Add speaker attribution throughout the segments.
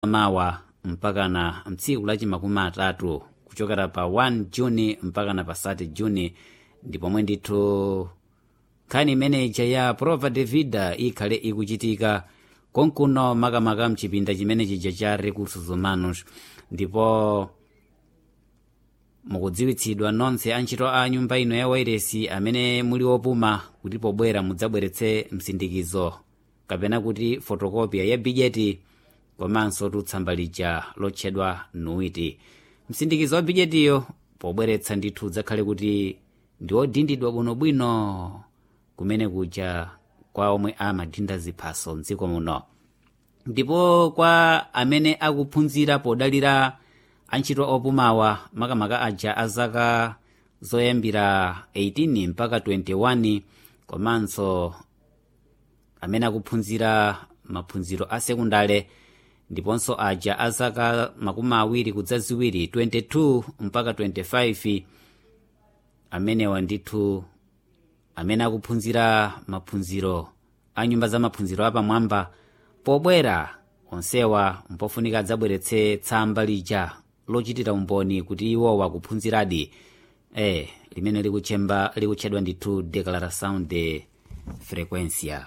Speaker 1: mawa mpakana mtsiku lachi makumi atatu kuchokera pa 1 juni mpakana pa 3 juni ndipomwe ndithu nkhani imeneja ya prova de vida ikhale ikuchitika konkuno makamaka mchipinda chimene chija cha recursos humanos ndipo mukudziwitsidwa nonse antchito a nyumba ino ya wairesi amene muli opuma kuti pobwera mudzabweretse msindikizo kapena kuti fotokopia ya bijeti komanso tutsamba lija lotchedwa nuiti msindikizo wa bijetiyo pobweretsa ndithu udzakhale kuti ndi odindidwa bwinobwino kumene kuja kwa omwe amadinda ziphaso mdziko muno ndipo kwa amene akuphunzira podalira antchito opumawa makamaka aja a zaka zoyambira 18 mpaka 21 komanso amene akuphunzira maphunziro a sekundale ndiponso aja a zaka makumi awiri kudza ziwiri 22 mpaka 25 amenewa ndithu amene akuphunzira maphunziro a nyumba za maphunziro apamwamba pobwera onsewa mpofunika adzabweretse tsamba lija lochitira umboni kuti iwowa akuphunziradi eh limene likutchemba likutchedwa ndithu declaração de frequência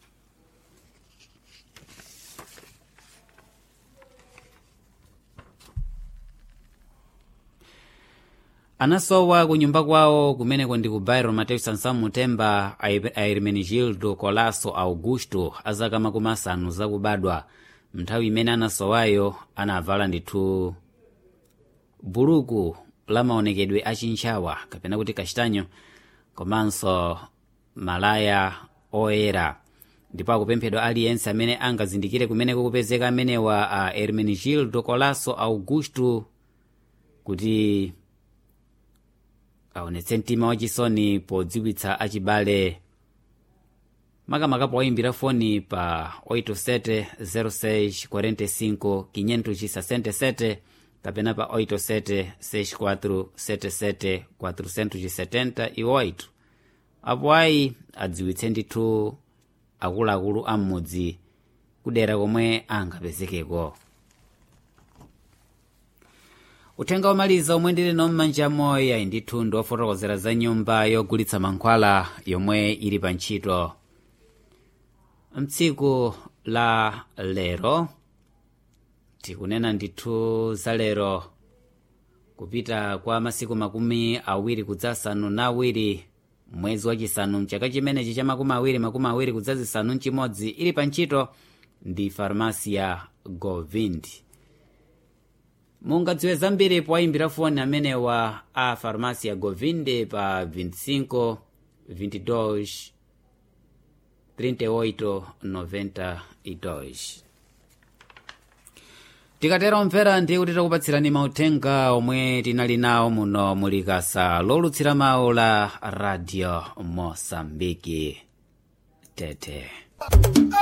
Speaker 1: anasowa kunyumba kwawo kumeneko ndi ku bairo mateus sansamu mutemba airmenegildo colasso augusto azaka makumi asanu zakubadwa nthawi imene anasowayo anavala ndithu buluku la maonekedwe achintchawa kapena kuti kachitanyo komanso malaya oyera ndipo akupemphedwa aliyense amene angazindikire kumeneko kupezeka amenewa a hermenegildo colasso augusto kuti aonetse mtima wachisoni podziwitsa achibale makamaka powayimbira foni pa 870645 kapena pa 876477 apo ayi adziwitse ndithu akuluakulu a m'mudzi kudera komwe angapezekeko uthenga womaliza omwe ndili nawo m'manja moya ndithu ndi ofotokozera za nyumba yogulitsa mankhwala yomwe ili pa ntchito mtsiku la lero tikunena ndithu za lero kupita kwa masiku makumi awiri kudzasanu na awiri mwezi wachisanu mchaka chimenechi cha makumi awiri makumi awiri kudzazisanu mchimodzi ili pa ntchito ndi farmasi ya govind mungadziwe zambiri powayimbira foni amenewa a farmasi ya govinde pa 25 22 38 92 tikatero omvera ndi kuti takupatsirani mauthenga omwe tinali nawo muno mulikasa lolutsira mawu la radio mosambiki tete